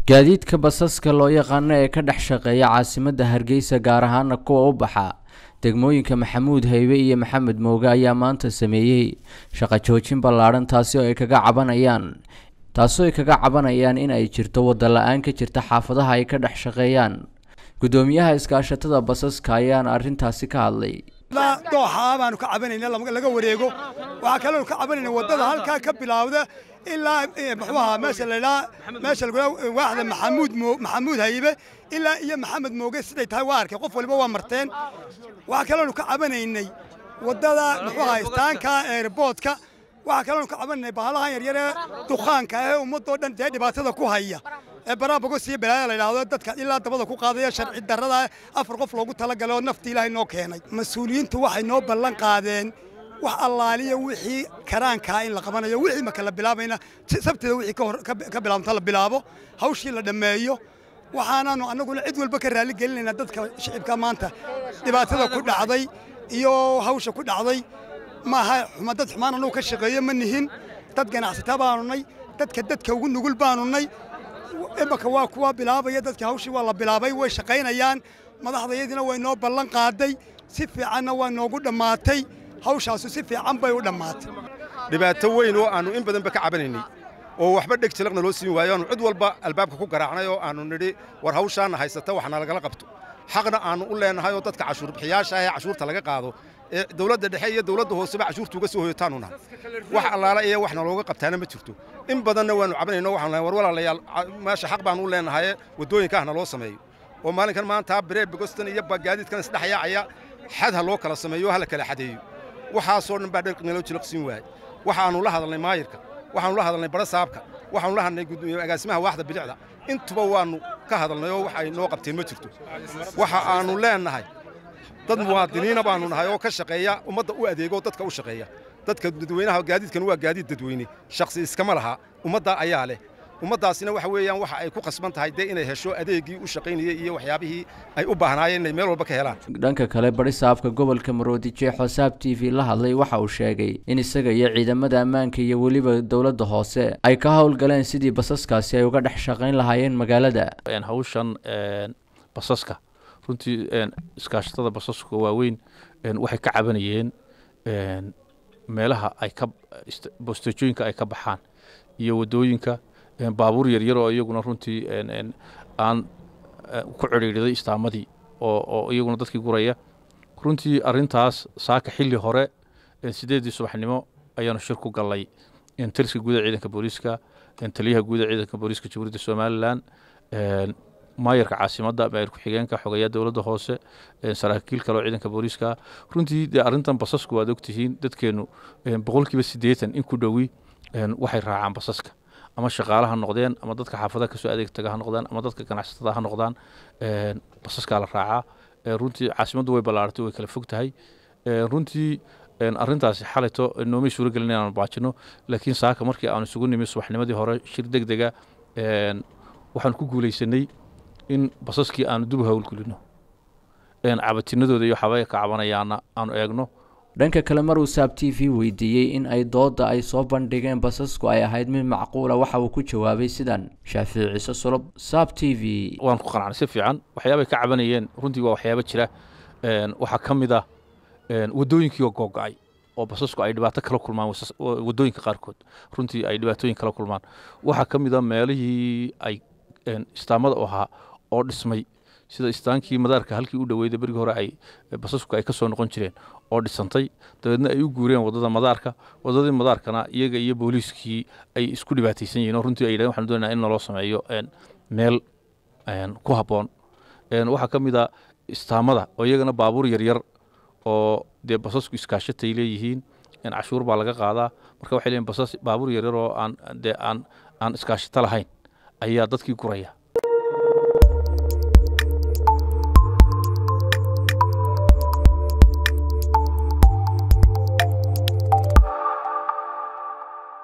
gaadiidka basaska loo yaqaano ee ka dhex shaqeeya caasimadda hargeysa gaar ahaana kuwa u baxa degmooyinka maxamuud haybe iyo maxamed mooge ayaa maanta sameeyey shaqo joojin ballaadhan taasi oo ay kaga cabanayaan taasoo ay kaga cabanayaan in ay jirto wadda la-aan ka jirta xaafadaha ay ka dhex shaqeeyaan guddoomiyaha iskaashatada basaska ayaana arrintaasi ka hadlay dooxaa baanu ka cabanayna laga wareego waxaa kaloonu ka cabanayna waddada halkaa ka bilaawda ilaa muxuuahaa meesha laydhaa meesha lagula waaxda maxamuud maxamuud haybe ilaa iyo maxamed mooge siday tahay waa arkay qof waliba waa marteen waxaa kaloonu ka cabanaynay waddada muxuuahaa istaanka eerboodka waxaa kaloonu ka cabanaynay bahalahan yaryaree dukhaanka ee ummadoo dhan dee dhibaatada ku haya ee baraa bogos iyo balaaya la yidhaahdo dadka ilaa dabada ku qaadaya sharci darrada afar qof loogu talagalay oo nafti ilaahay noo keenay mas-uuliyiintu waxay noo ballan qaadeen wax allaaliya wixii karaankaa in la qabanayo wixii marka la bilaabayna sabteeda wixii ka bilaabanta la bilaabo hawshii la dhammeeyo waxaanaanu annaguna cid walba ka raali gelinaynaa dadka shicibka maanta dhibaatada ku dhacday iyo hawsha ku dhacday maaha xuma dad xumaan annagu ka shaqeeyo ma nihin dad ganacsata baanu nay dadka dadka ugu nugul baanu nay imaka waa kuwa bilaabaya dadka hawshii waa la bilaabay way shaqaynayaan madaxdayadina way noo ballan qaaday si fiicanna waa noogu dhammaatay hawshaasu si fiican bay u dhammaatay dhibaato weyn oo aannu in badanba ka cabanaynay oo waxba dheg jalaqna loo siin waayo aanu cid walba albaabka ku garaacnay oo aannu nidhi war hawshaanna haysata waxna lagala qabto xaqna aannu u leennahay oo dadka cashuurbixiyaasha ah ee cashuurta laga qaado ee dawladda dhexe iyo dawladda hooseba cashuurta uga soo hoyotaanu nahay wax allaala iyo waxna looga qabtaana ma jirto in badanna waannu cabanayno waxaanu nahay war walaalayaal meesha xaq baannu u leennahaye waddooyinka ahna loo sameeyo oo maalinkan maanta biree bogostan iyo gaadiidkan isdhexyaacaya xad ha loo kala sameeyo ha la kala xadeeyo waxaasoo dhan baa dherqnalo jilaqsiin waayey waxaannu la hadalnay maayirka waxaannu la hadalnay barasaabka waxaannu la hadalnay agaasimaha waaxda bilicda intuba waannu ka hadalnay oo wax ay noo qabteen ma jirto waxa aannu leennahay dad muwaadiniina baannu nahay oo ka shaqeeya ummadda u adeegoo dadka u shaqeeya dadka dadweynaha gaadiidkan waa gaadiid dadweyne shakhsi iskama laha ummadda ayaa leh ummaddaasina waxa weeyaan waxa ay ku khasban tahay dee inay hesho adeegii u shaqaynayey iyo waxyaabihii ay u baahnaayeen inay meel walba ka helaan dhanka kale barisaabka gobolka maroodi jeexo saab t v la hadlay waxa uu sheegay in isaga iyo ciidamada ammaanka iyo weliba dowladda hoose ay ka howlgaleen sidii basaskaasi ay uga dhex shaqayn lahaayeen magaalada hawshan basaska runtii iskaashatada basaska waaweyn waxay ka cabanayeen meelaha ay ka bosteejooyinka ay ka baxaan iyo waddooyinka baabuur yaryar oo iyaguna runtii aan ku cidhiidhiday istaamadii oo iyaguna dadkii guraya runtii arintaas saaka xilli hore sideeddii subaxnimo ayaanu shir ku gallay taliska guuda ciidanka booliiska taliyaha guuda ciidanka booliiska jamhuuriyadda somalilan maayarka caasimadda maayar ku-xigeenka xogeeya dowladda hoose saraakiil kale oo ciidanka booliiska runtii dee arrintan basasku waad ogtihiin dadkeennu boqolkiiba siddeetan in ku dhowi waxay raacaan basaska ama shaqaale ha noqdeen ama dadka xaafadaha kasoo adeeg taga ha noqdaan ama dadka ganacsatada ha noqdaan basaskaa la raacaa runtii caasimaddu way ballaaratay way kala fog tahay runtii arrintaasi xalayto noomay suuro gelin inaanu baajino laakiin saaka markii aanu isugu nimi subaxnimadii hore shir deg dega waxaanu ku guulaysanay in basaskii aanu dub howlgelino cabatinadooda iyo waxaabay ka cabanayaana aanu eegno dhanka kale maruu saab t v weydiiyey in ay doodda ay soo bandhigeen basasku ay ahayd mid macquula waxa uu ku jawaabay sidan shaafici ciise sulub saab t v waan ku qanacnay si fiican waxyaabay ka cabanayeen runtii waa waxyaabo jira waxaa ka mid ah waddooyinkii oo googo-ay oo basasku ay dhibaato kala kulmaan waddooyinka qaarkood runtii ay dhibaatooyin kala kulmaan waxaa ka mid ah meelihii ay istaamada u ahaa oo dhismay sida istaankii madaarka halkii u dhaweyda berigii hore ay basasku ay ka soo noqon jireen oo dhisantay dabeedna ay u guureen waddada madaarka waddadii madaarkana iyaga iyo booliiskii ay isku dhibaataysan yihiin oo runtii ay yidhahen waxaan doonaa in naloo sameeyo meel ku habboon waxaa ka mid ah istaamada oo iyagana baabuur yaryar oo dee basasku iskaashatay leeyihiin cashuur baa laga qaadaa marka waxay leeyihin basas baabuur yaryar oo aan dee aan aan iskaashato lahayn ayaa dadkii guraya